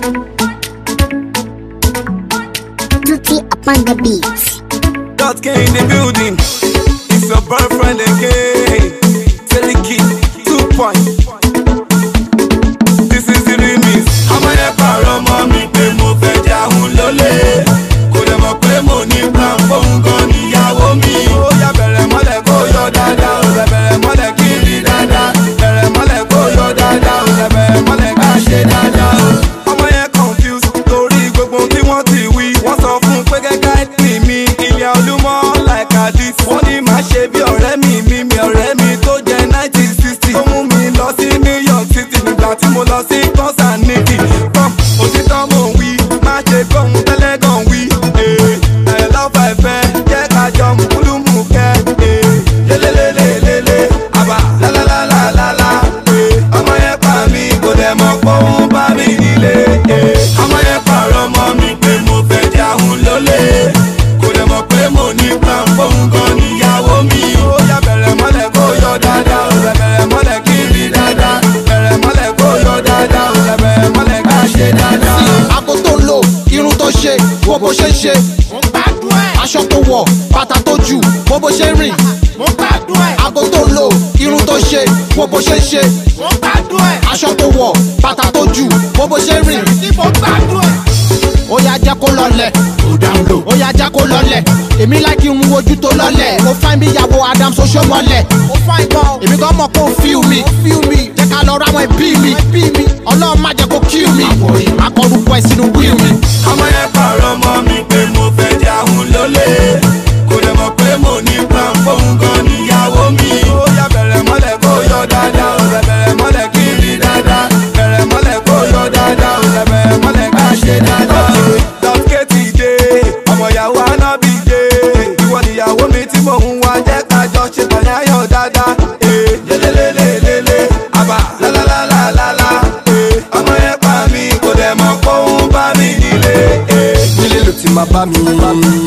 Tutti upon the beats. Dot K in the building. It's your boyfriend again. Teleki, two point. This is the remix. Ọmọ yẹn pààrọ̀ mọ́ mi pé mo fẹ́ jáhùn lólè. Kò dẹ̀ mọ̀ pé mo ní plan fóun gan níyàwó mi. Ó yá bẹ̀rẹ̀ mọ́lẹ̀ kó yọ dáadáa. Ó yá bẹ̀rẹ̀ mọ́lẹ̀ kí n rí dáadáa. Bẹ̀rẹ̀ mọ́lẹ̀ kó yọ dáadáa. Ó yá bẹ̀rẹ̀ mọ́lẹ̀ ká ṣe dáadáa. Ọmọ yẹn confused torí gbogbo tí wọ́n ti wí. Wọ́n sọ fún un pé gẹ́gẹ́ ní mi. Ilé olúmọ like Addis. Wọ́n ní màá ṣe bí ọ̀rẹ́ mi mi mi ọ̀rẹ́ mi tó jẹ́ nineteen sixty. Tó mú mi lọ sí New York City nígbà tí mo lọ sí concert nídìí. Pọ́m òtítọ́ mò ń wí, má ṣe gbóhùn tẹ́lẹ̀ gan wí. Ee, ẹ̀ lọ́fà ẹ̀fẹ́ jẹ́ ká jọ mùkúlùmù kẹ́. Ee, lélelélelélé, àbá lálálálálá. Ee, ọmọ yẹn pa mí kò dẹ̀ mọ̀ pé òun bá mi nílé. Ee, ọmọ yẹn pààrọ̀ mọ́ mi pé mo fẹ́ jáhùn lólè. Kò dẹ̀ mọ̀ pé mo ní plan fóun gan níyàwó mi. Ó yá bẹ̀rẹ̀ mọ́lẹ̀ kó yọ dáadáa. Ó yá bẹ̀rẹ̀ mọ́lẹ̀ kí n rí dáadáa. Bẹ̀rẹ̀ mọ́lẹ̀ kó yọ dáadáa. Ó yá bẹ̀rẹ̀ mọ́lẹ̀ ká ṣe dáadáa. Ago tó ń lò, irun tó ṣe, wo bó ṣe ń ṣe. mo gbádùn ẹ̀ Aṣọ tó wọ̀, bàtà tó jù, wo bó ṣe ń rìn. mo gbádùn ẹ̀ Ago tó ń lò, irun tó ṣe, wo bó ṣe ń ṣe. mo gbádùn ẹ̀ Aṣọ tó wọ̀, bàtà tó jù, wo bó ṣe ń rìn. tí mo gbádùn ẹ̀. Ó yá jẹ́ kó lọlẹ̀. Ó yá jẹ́ kó lọlẹ̀. Èmi láìkí ń wojú tó lọlẹ̀. Mo fáin bí ìyàwó Adam Soso mọ́lẹ̀. ó fáin gan o. Èmi gan mọ̀ kó fíl mi. Jẹ́ ká lọ ra àwọn ẹbí mi. Ọlọ́run má jẹ́ kó kill mi. Akọrùkọ ẹ̀ sínú wíl mi. ọmọ yẹn pààrọ̀ mọ́ mi pé mo fẹ́ jáhùn lólè kò dẹ̀ mọ̀ pé mo ní plan fóun gan níyàwó mi. ó yá bẹ̀rẹ̀ mọ́lẹ̀ kó yọ dáadáa ó yá bẹ̀rẹ̀ mọ́lẹ̀ kí n rí dáadáa bẹ̀rẹ̀ mọ́lẹ̀ kó yọ dáadáa ó yá bẹ̀rẹ̀ mọ́lẹ̀ ká ṣe dáadáa. dọ́kẹ́ ti dé ọmọ ìyàwó anábì dé ìwọ níyàwó mi tí mò ń wá jẹ́ ká jọ ṣe tọ̀yáyọ̀ dáadáa. ee lélelélelélé àbá lálálálálá ee ọmọ yẹn pa mí kò dẹ̀ mọ̀ pé òun bá mi nílé. ee nílé ló ti máa bá mi